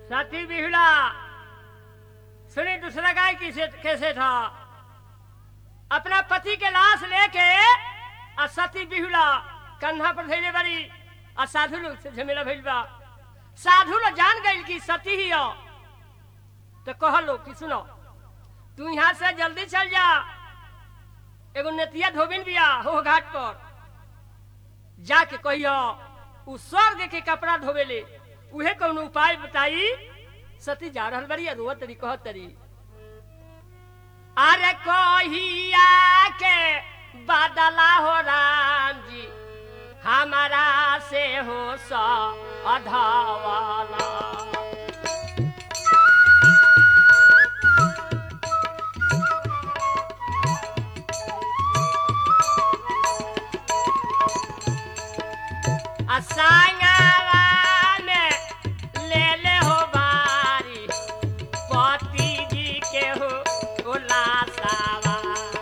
साथी बिहुला सुनी दूसरा गाय किसे कैसे था अपना पति के लाश लेके और सती बिहुला कंधा पर धैले बड़ी और साधु लोग से झमेला भइल बा साधु लोग जान गइल कि सती ही हो तो कह लो कि सुनो तू यहाँ से जल्दी चल जा एगो नेतिया धोबिन बिया हो घाट पर जाके कहियो उ स्वर्ग के कपड़ा धोवेले उहे कौनो उपाय बताई सती जा रहल बड़ी रोआ तरी कह तरी अरे कहिया के बदला हो राम जी हमारा से हो स अधवाला असांगावा में ले ले हो बारी पति जी के हो उलासावा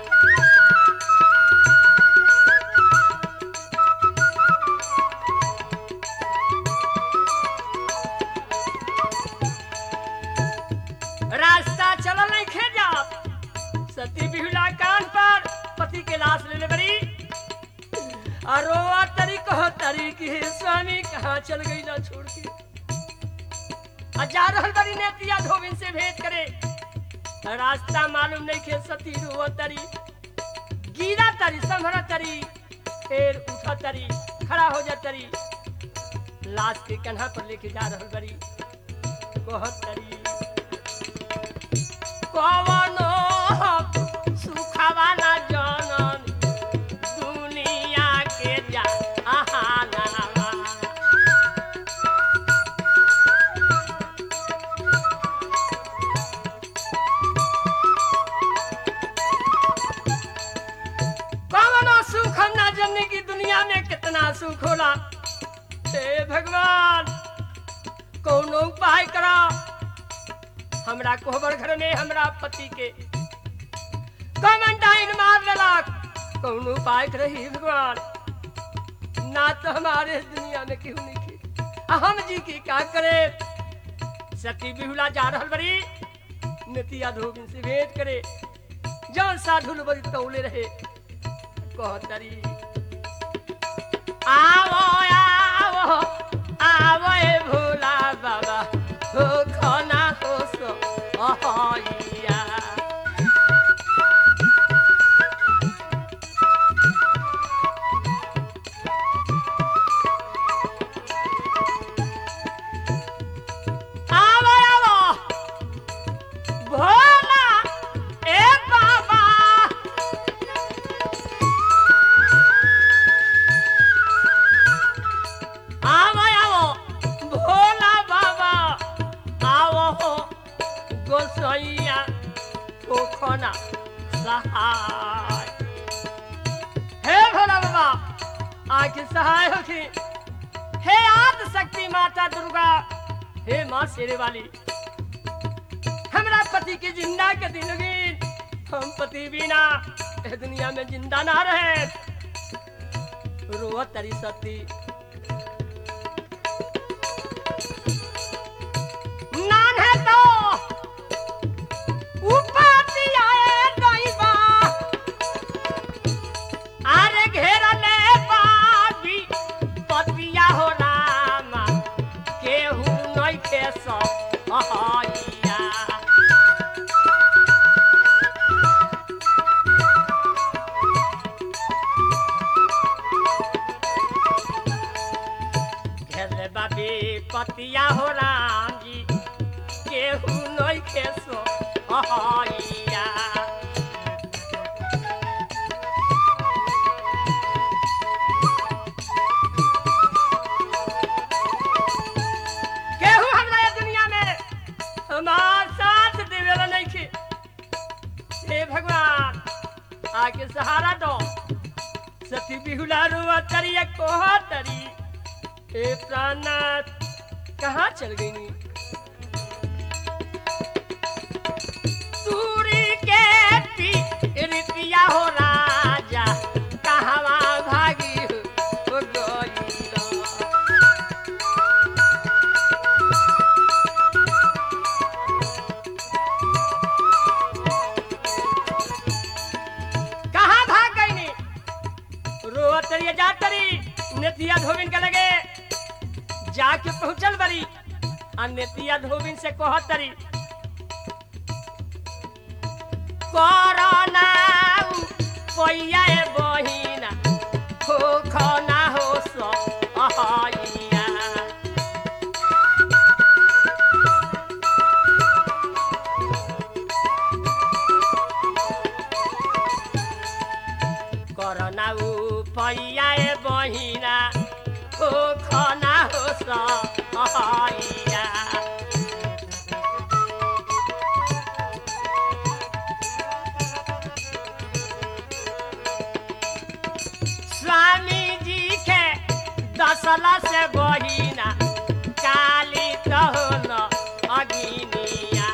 रास्ता चलल नहीं खे जा सती बिहुला कान पर पति के लाश ले ले बड़ी और रोआ तरी कहो तरी कि हे स्वामी कहाँ चल गई ना छोड़ के आ जा रहल बड़ी नेतिया धोबिन से भेंट करे रास्ता मालूम नहीं खे सती रोआ तरी गिरा तरी संभरा तरी फिर उठा तरी खड़ा हो जा तरी लाश के कन्हा पर लेके जा रहल बड़ी कहो तरी कवनो सुखवाला जनन दुनिया के जहानावा कवनो सुख हम ना जनने की दुनिया में कितना सुख होला हे भगवान कौनो उपाय करा हमरा कोहबर घर में हमरा पति के कमेंटाइन मार लेलक कौनो उपाय करही भगवान ना तो हमारे दुनिया में केहू नहीं के आ हम जी की का करे सती बिहुला जा रहल बड़ी नतिया धोबिन से भेंट करे जौन साधु लोग बड़ी तौले रहे कहतरी आवो आवो आवो ए भोला बाबा हो खाना हो सो अहैया आवो आवो भोला ए बाबा आवो आवो भोला बाबा आवो हो गोसैया पोखना सहाय हे भोला बाबा आके सहाय होखी हे आद शक्ति माता दुर्गा हे माँ शेरे वाली हमरा पति के जिंदा के दिन हम पति बिना ए दुनिया में जिंदा ना रहे रोआ तरी सती नान है तो उपाती आए दैवा अरे घेरा ले बाबी पतिया हो रामा केहू नहीं के सो अहैया घेरले बाबी पतिया हो राम जी केहू नहीं खेसो अहैया केहू हमरा ये दुनिया में हमार साथ देवेला नहीं खे हे भगवान आके सहारा दो सती बिहुला रुआ तरी कोह तरी हे प्राणनाथ कहाँ चल गई नी सूरी के पी रितिया हो राजा कहवा भागी हो गई बरी आ नेतिया धोबिन से कहतरी करना पैया ए बहिना हो खना हो सो अहैया करना पैया ए बहिना हो खना हो सो अहैया स्वामी जी के दसला से बहिना काली तहन अगिनिया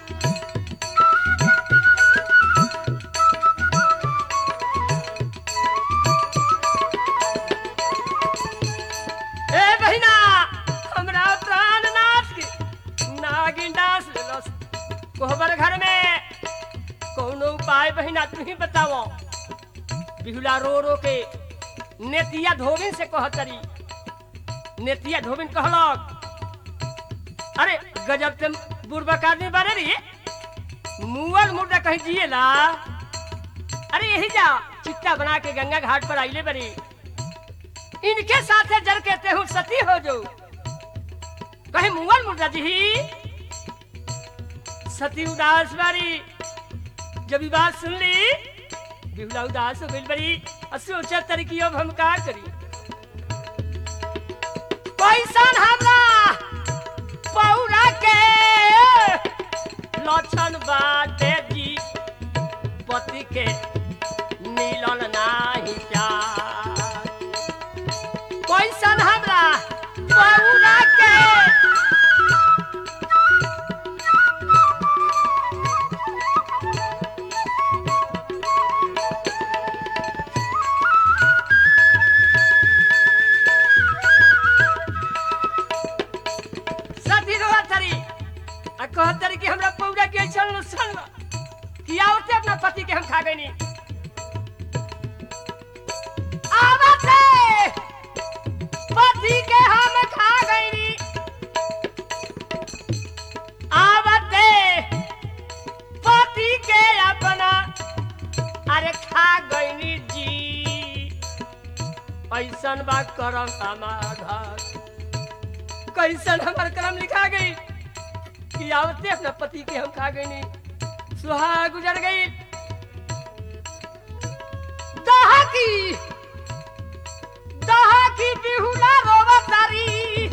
ए बहिना हमरा प्राण नाथ के नागिन डांस लेलस कोहबर घर में कौनो उपाय बहिना तू ही बताओ बिहुला रो रो के नेतिया धोबिन से कहतरी नेतिया धोबिन कहलक अरे गजब ते बुर्बक आदमी बारे रे मुअल मुर्दा कहीं जिएला अरे यही जा चिट्टा बना के गंगा घाट पर आइले बरी इनके साथे जल के तेहू सती हो जो कहे मुअल मुर्दा जी सती उदास बारी जब ई बात सुन ली बिहुला उदास हो गइल बड़ी और सोचा तरी कि अब हम का करी पैसन हमरा पौरा के लक्षण बाटे जी पति के मिलन नाही प्यार पैसन हमरा पौरा के सती रोआ तरी आ कहत तरी कि हमरा पौरा के ऐसन नुकसान बा कि आवते अपना पति के हम खा गइनी आवते पति के हम खा गइनी आवते पति के अपना अरे खा गइनी जी ऐसन बा करम हमार घर कैसन हमार कलम लिखा गई कि आवते अपना पति के हम खा गई नहीं सुहा गुजर गई दहा की दहा की बिहुला रोवा तारी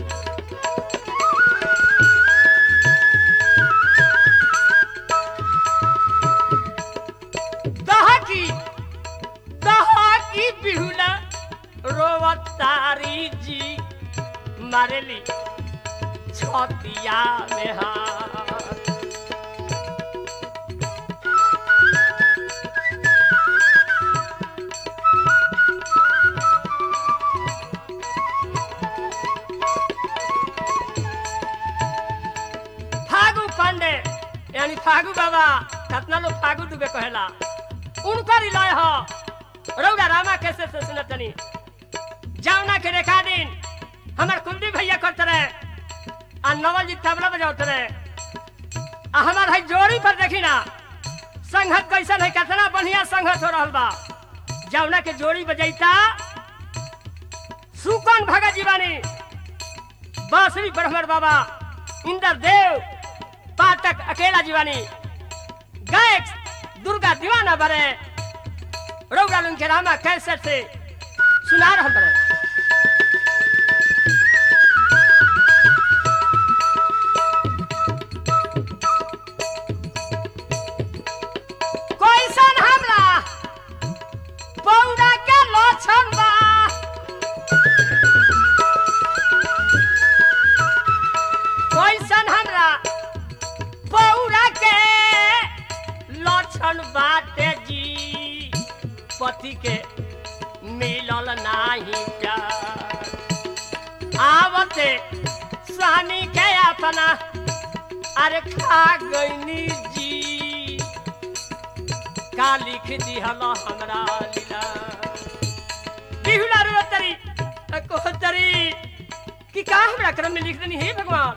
दहा की दहा की बिहुला रोवा तारी जी मारेली छतिया में हाथ फागु पांडे यानी फागु बाबा कितना लोग फागु दुबे कहेला उनकर इलाय हो रौड़ा रामा कैसे से सुनतनी जावना के रेखा दिन हमार कुलदीप भैया करते रहे आ नवल जी तबला बजाते रहे आ हमार है जोड़ी पर देखी ना संघत कैसन है कितना बढ़िया संघत हो रहल बा जावना के जोड़ी बजैता सुकन भगत जीवानी बांसुरी ब्रह्मर बाबा इंद्र देव पाठक अकेला जीवानी गायक दुर्गा दीवाना बरे रौगा लुन के रामा कैसेट से सुना रहल बरे कैसन हमरा पौरा के लक्षण बा कैसन हमरा पौरा के लक्षण बाटे जी पति के मिलल नाही प्यार आवते स्वामी के अपना अरे खा गईनी जी का लिख दिहल हमरा लीला बिहुला रोतरी कोतरी कि का हमरा क्रम में लिख देनी हे भगवान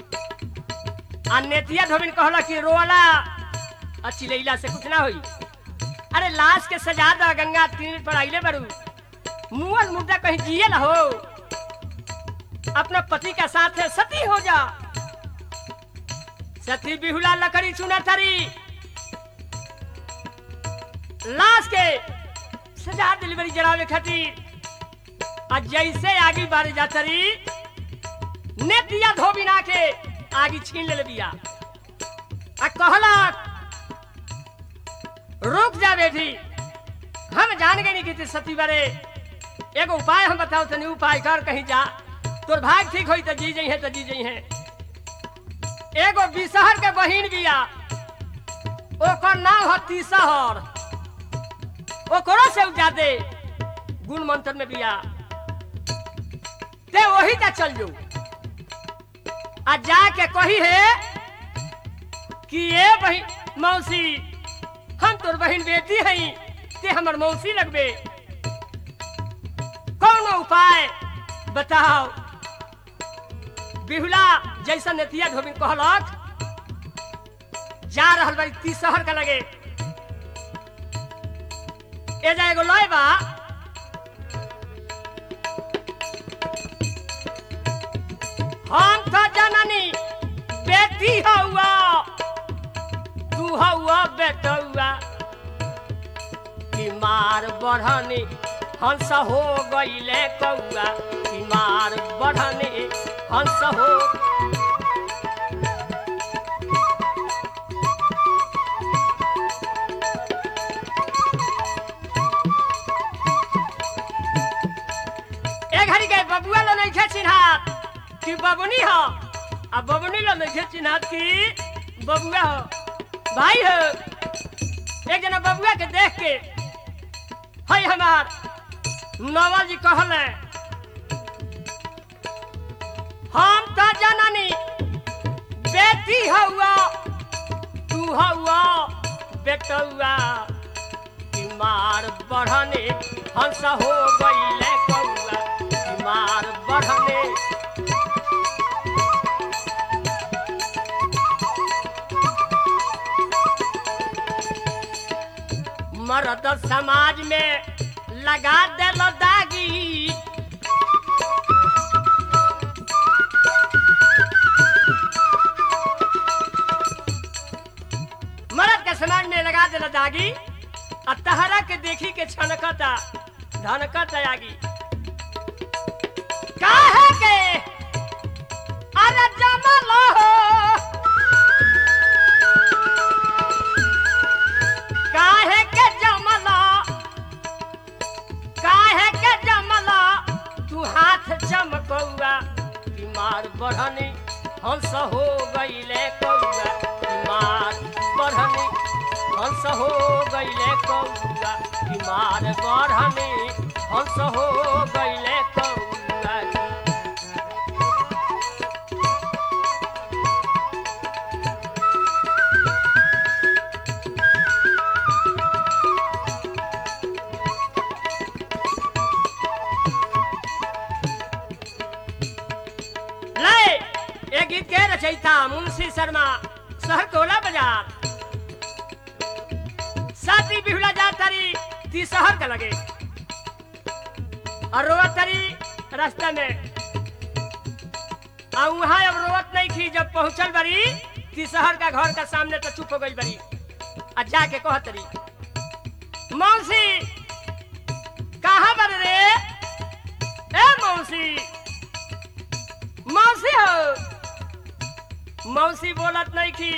आ नेतिया धोबिन कहला कि रोला आ चिलैला से कुछ ना होई अरे लाश के सजा दा गंगा तीर पर आइले बड़ू मुअल मुर्दा कहीं जिए ना हो अपना पति का साथ है सती हो जा सती बिहुला लकड़ी चुना तरी लाश के सजा डिलीवरी जरावे खातिर आ जैसे आगे बारे जाता रही ने दिया धोबिना के आगे छीन ले बिया आ कहला रुक जा बेटी हम जान गए नहीं कि सती बारे एगो उपाय हम बताओ तनी उपाय कर कहीं जा तोर भाग ठीक होई त जी जई है त जी जई है एगो बिसहर के बहिन बिया ओकर नाम ह तीसहर ओकरो से ज्यादा गुण मंत्र में बिया ते वही जा चल जो आ जाके कही है कि ये बहिन मौसी हम तोर बहिन बेटी हई ते हमर मौसी लगबे कौन उपाय बताओ बिहुला जैसा नेतिया धोबिन कहलक जा रहल बारी तीसहर का लगे ए जा एगो लय बा हम तो जननी बेटी हौआ तू हौआ बेटौआ बीमार बढ़नी हंस हो गईले कौआ बीमार बढ़नी हंस हो ए घड़ी के बबुआ लो नहीं खे चिन्हात कि बबुनी हो आ बबुनी लो नहीं खे चिन्हात कि बबुआ हो भाई हो एक जना बबुआ के देख के हई हमार नवल जी कहले हम तो जननी बेटी हौआ तू हौआ बेटौआ बीमार बढ़ने हंस हो गईले कौआ बीमार बढ़ने मर्द समाज में लगा देलो दागी मर्द के समाज में लगा देलो दागी आ तहरा के देखी के छनकता धनकता आगी काहे के अरे जमल हो काहे के जमला काहे के जमला तू हाथ चमकौआ बीमार बढ़नी हंस हो गईले कौआ बीमार बढ़नी हंस हो गईले कौआ बीमार बढ़नी हंस हो गईले कौआ ले ये गीत के रचयिता मुंशी शर्मा शहर टोला बाजार साथी बिहुला जा तारी ती शहर का लगे और रोवत तारी रास्ता में आ वहां अब रोवत नहीं थी जब पहुंचल बड़ी ती शहर का घर का सामने तो चुप हो गई बड़ी आ जाके कह तरी मौसी कहाँ पर रे ए मौसी मौसी हो मौसी बोलत नहीं की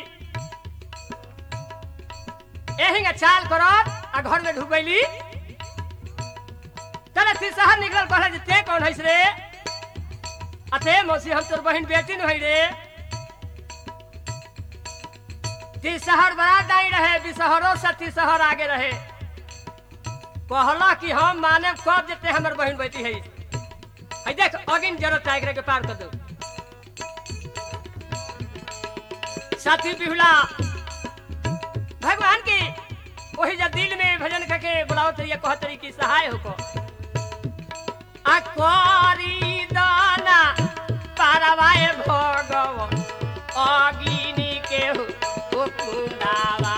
एहिंग चाल करत आ घर में ढुकैली तले ती शहर निकल कहले जे ते कौन हइस रे अते मौसी हम तोर बहिन बेटी न हई रे ती शहर बड़ा दाई रहे बिसहरो से ती शहर आगे रहे कहला कि हम माने कब जेते हमर बहिन बेटी है है देख अगिन जरूरत टाइगर के पार कर दो साथी बिहुला भगवान की वही जब दिल में भजन करके बुलाओ तरिया कह तरी की सहाय हो को अकोरी दाना कुंडावाए भगव अगिनी के हो ओ कुंडावा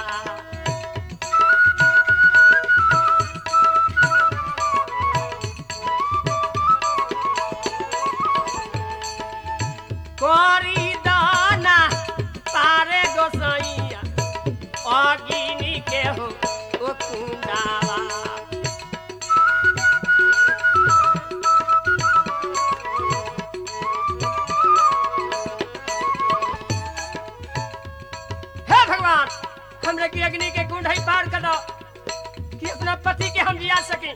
করি দানা পারে গোসাইয়া অগিনী কেহ ও কুন্ডাবা हे भगवान हमरे की अग्नि के कुंड ही पार कर दो कि अपना पति के हम जिया सके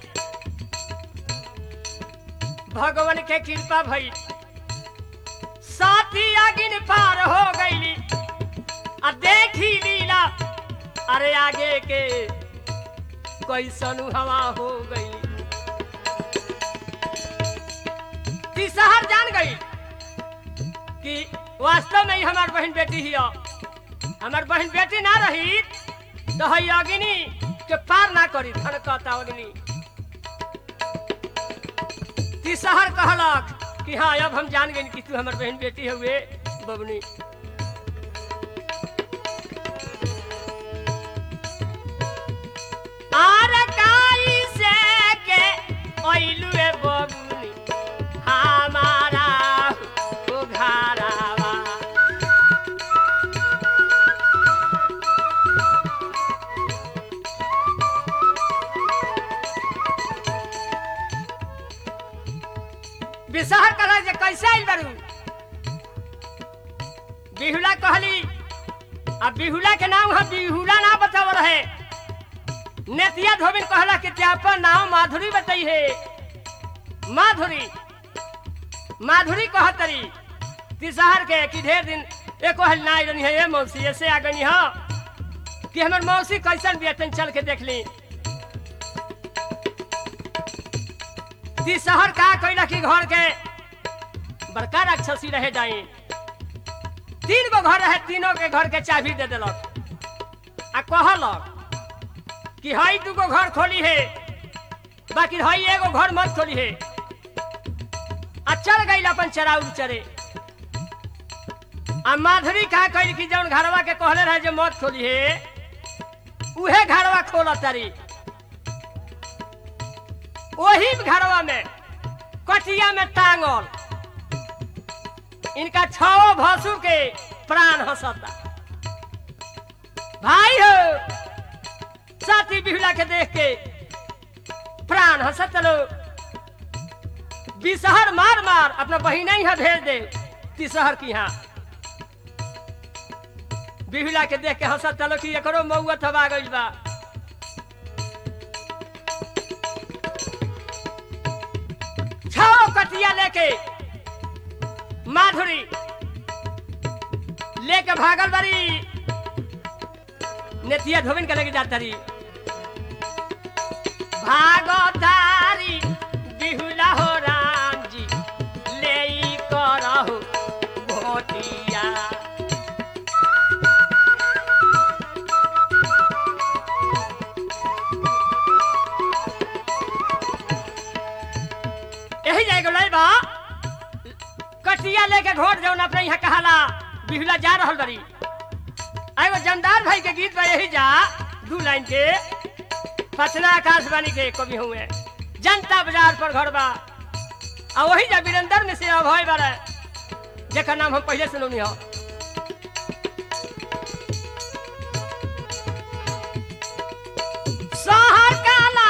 भगवान के कृपा भई साथी अगिन पार हो गईली आ देखी लीला अरे आगे के कैसन हवा हो गई तीसहर जान गई कि वास्तव में ही हमार बहन बेटी ही हो। हमार बहन बेटी ना रही तो हई अग्नि के पार ना करी धन कहता अग्नि तीसहर कहलक कि हाँ अब हम जान गए कि तू हमार बहन बेटी हुए बबनी आर काई से के ओइलू ए बबनी हमारा हो घरावा विषहर कहला जे कैसे आइल बारू बिहुला कहली अब बिहुला के नाम हम बिहुला ना बताव रहे नेतिया धोबिन कहला कि त्यापन नाम माधुरी बताई है माधुरी माधुरी कहतरी तिसहर के कि ढेर दिन एको हल ना आइल है ये मौसी ऐसे आ गई हाँ कि हमर मौसी कैसन बेतन चल के देख ली तिसहर का कैला कि घर के बड़का राक्षसी रहे जाई तीन गो घर रहे तीनों के घर के चाबी दे दिलक आ कहलक कि हई दू गो घर खोली है बाकी हई एगो घर मत खोली है आ चल गई अपन चराउर चरे आ माधुरी का कही कि जौन घरवा के कहले रहे जे मत खोली है उहे घरवा खोल तारी वही घरवा में कटिया में टांगल इनका छो भसुर के प्राण हंसता भाई हो साथी बिहुला के देख के प्राण हंसत लो बिसहर मार मार अपना बहिन यहाँ भेज दे तिसहर की यहाँ बिहुला के देख के हंसत चलो कि एकरो मऊआ थबा गइल बा छो कटिया लेके माधुरी लेके भागल बारी नेतिया धोबिन के लेके जाता रही भागो तारी बिहुला हो राम जी ले करहु भोटिया यही जाएगा लाई बा कटिया लेके घोट जौन अपने यहाँ कहाला बिहुला जा रहल बड़ी एगो जमदार भाई के गीत बा यही जा दू लाइन के पटना आकाशवाणी के कवि हुए जनता बाजार पर घर बा आ वही जा वीरेंद्र में से अभय बारे जेकर नाम हम पहले सुनौनी हो शहर काला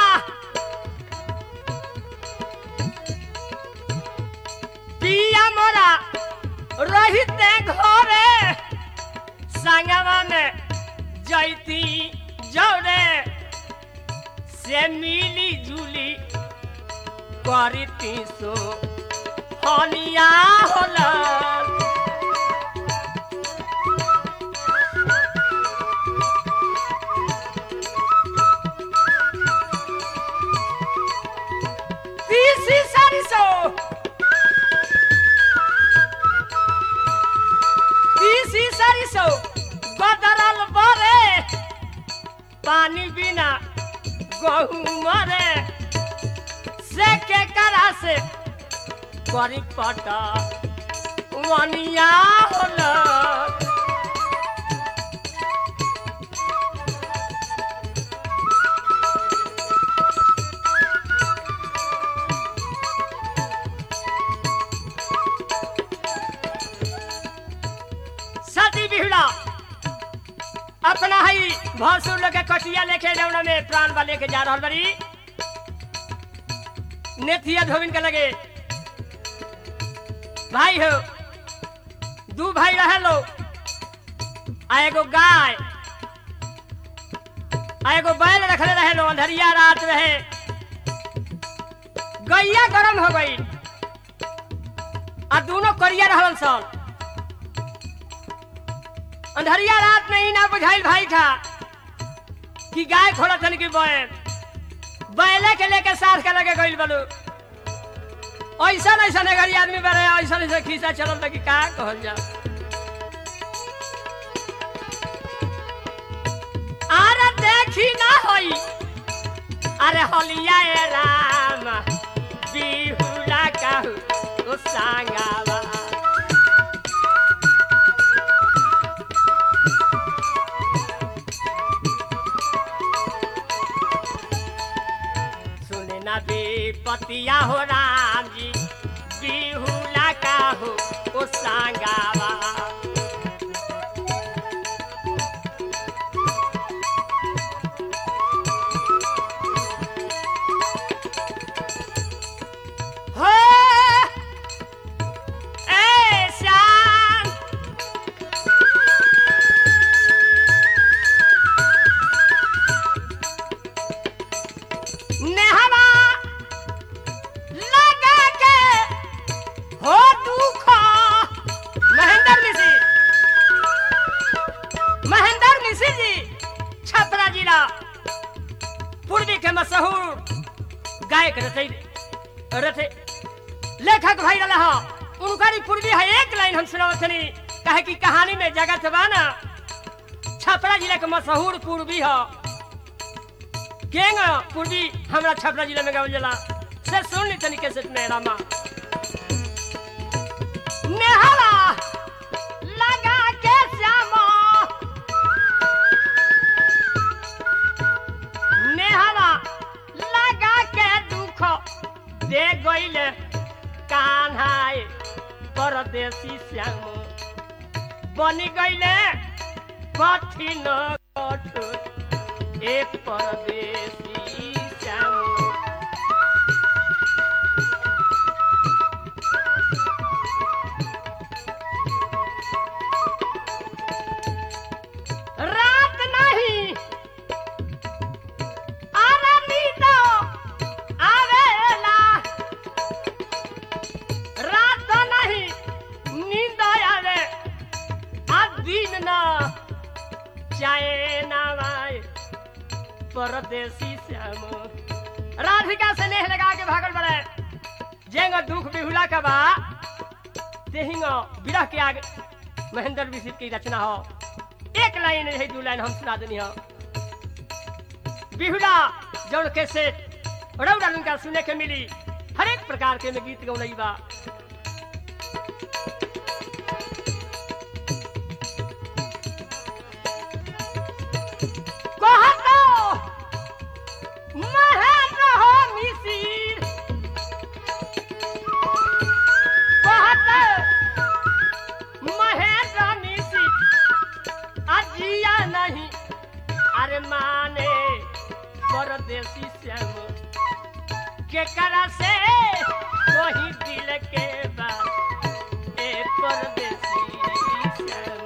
पिया मोरा रहिते घरे संगवा में जैती जौरे से मिली जुली करती सो हनिया होला तीसी सरिसो तीसी सरिसो बदरल बरे पानी बिना गहूँ मरे से के करा से करी पटा वनिया होला सती बिहुला अपना ही भसुर लोग के कटिया लेके जौना में प्राण बा लेके जा रहल बड़ी नेथिया धोबिन के लगे भाई हो दू भाई रहे लो आ एगो गाय आ एगो बैल रखले रहे लो अंधरिया रात रहे गैया गरम हो गई आ दोनों करिया रहल सन अंधरिया रात में ही ना बुझाइल भाई था कि गाय खोला थन की बैल बैले के लेके साथ के लगे गइल बलू ऐसा ऐसा गरी आदमी बड़े ऐसा ऐसा खींचा चलल त कि का कहल जा अरे देखी ना होई अरे हलिया ए राम बिहुला कहू ओ सांगावा सुने ना पतिया हो राम जी बिहुला का हो ओ सांगावा हो ए श्याम नेहवा लगा के हो दुख महेंद्र मिश्र महेंद्र मिश्र जी छपरा जिला पूर्वी के मशहूर गायक रथे रथे लेखक भाई रहा उनकारी पूर्वी है एक लाइन हम सुनावतनी कहे कि कहानी में जगत बा ना छपरा जिला के मशहूर पूर्वी है केंग पूर्वी हमरा छपरा जिला में गावल जाला से सुन ली तनी कैसे में रामा नेहला लगा के श्यामा नेहला लगा के दुख दे गइले कान्हाए परदेसी श्याम बनी गइले कठिन कठोर एक परदेसी श्याम रात नहीं आरामी तो आवेला रात नहीं नींद आवे आ दिन ना चाहे ना आए परदेसी श्याम राधिका से नेह लगा के भागल बड़े जेंग दुख बिहुला का बा तेहिंग विरह के आगे महेंद्र विशिष्ट की रचना हो एक लाइन है दू लाइन हम सुना देनी हो बिहुला जौन कैसे रौड़ा उनका सुने के मिली हर एक प्रकार के में गीत गौलई बा कहतो महेंद्र हो मिसिर कहतो महेंद्र मिसिर अजिया नहीं अरे माने परदेसी श्याम के करा से वही दिल के बात ए परदेसी श्याम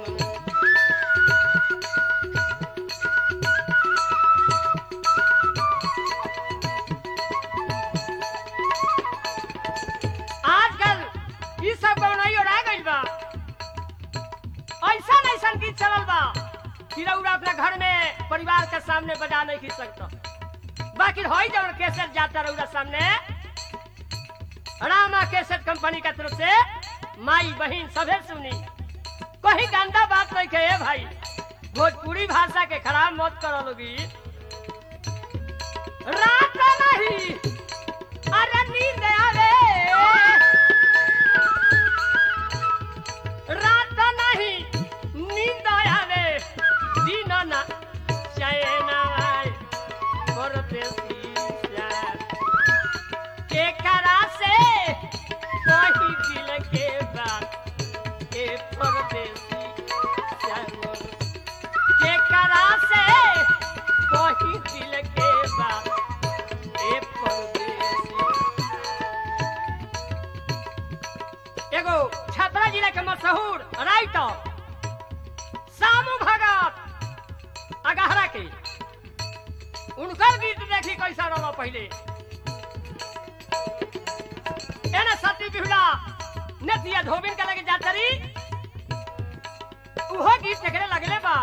आजकल ई सब गौनाई और आ गइल बा ऐसा ऐसा गीत चलल बा कि रउरा अपने घर में परिवार के सामने बजा नहीं खींच सकता बाकी होई जब कैसेट जाता रउरा सामने रामा कैसेट कंपनी का तरफ से माई बहन सभे सुनी कोई गंदा बात नहीं कहे भाई भोजपुरी भाषा के खराब मत करो लोगी रात नहीं अरे नींद आवे के उनकर गीत देखी कैसा रहा पहले एने सती बिहुला नदिया धोबिन के लगे जातरी उहो गीत देखने लगले बा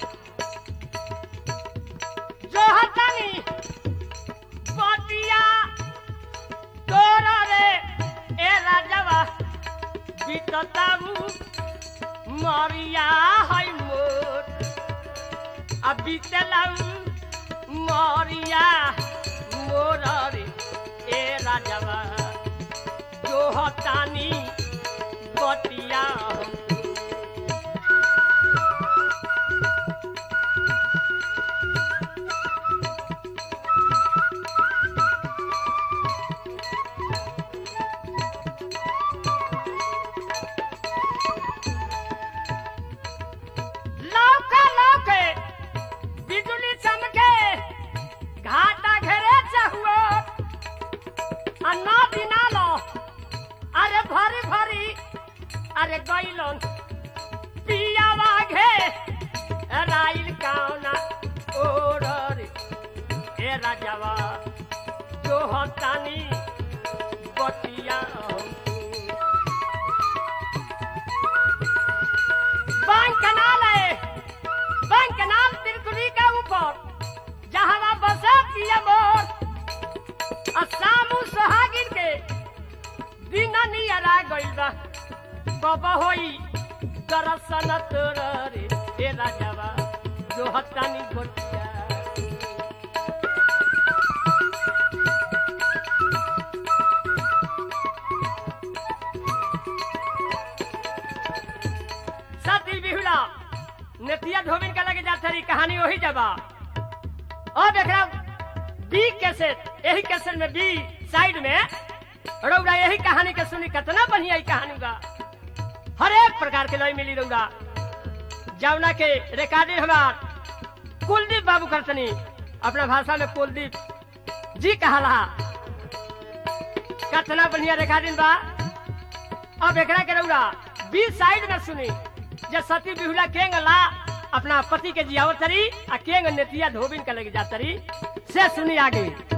जो हतानी पतिया तोरा रे ए राजवा बीतताऊ मरिया है मोर आ बीतलाऊ मरिया मोर रे ए राजवा जो हतानी बतिया हम लौका लौके बिजली चमके घाटा घेरे चहुओ अन्ना बिना लो अरे भरी भरी अरे गैलन पियावा घे राइल कावना ओर ए राजावा जो हतानी बतिया हमको बैंक कनाल है बैंक कनाल तिरकुली के ऊपर जहाँ बसे पिया मोर असामू सोहागिन के दिन नियरा गइल बा बाबा होई दरसन तोर रे ए राजावा जो हतानी गोटिया सती बिहुला नेतिया धोबिन के लगे जात रही कहानी वही जबा और देख रहा बी कैसेट यही कैसेट में बी साइड में रौरा यही कहानी के सुनी कितना बढ़िया ही कहानी बा हर एक प्रकार के लय मिली रौरा जमुना के रिकॉर्डिंग हमार कुलदीप बाबू करतनी अपना भाषा में कुलदीप जी कहाला कितना बढ़िया रिकॉर्डिंग बा अब एकरा के रौरा बी साइड में सुनी जब सती बिहुला केंग ला अपना पति के जियावत तरी आ केंग नेतिया धोबिन के लगे जातरी से सुनी आगे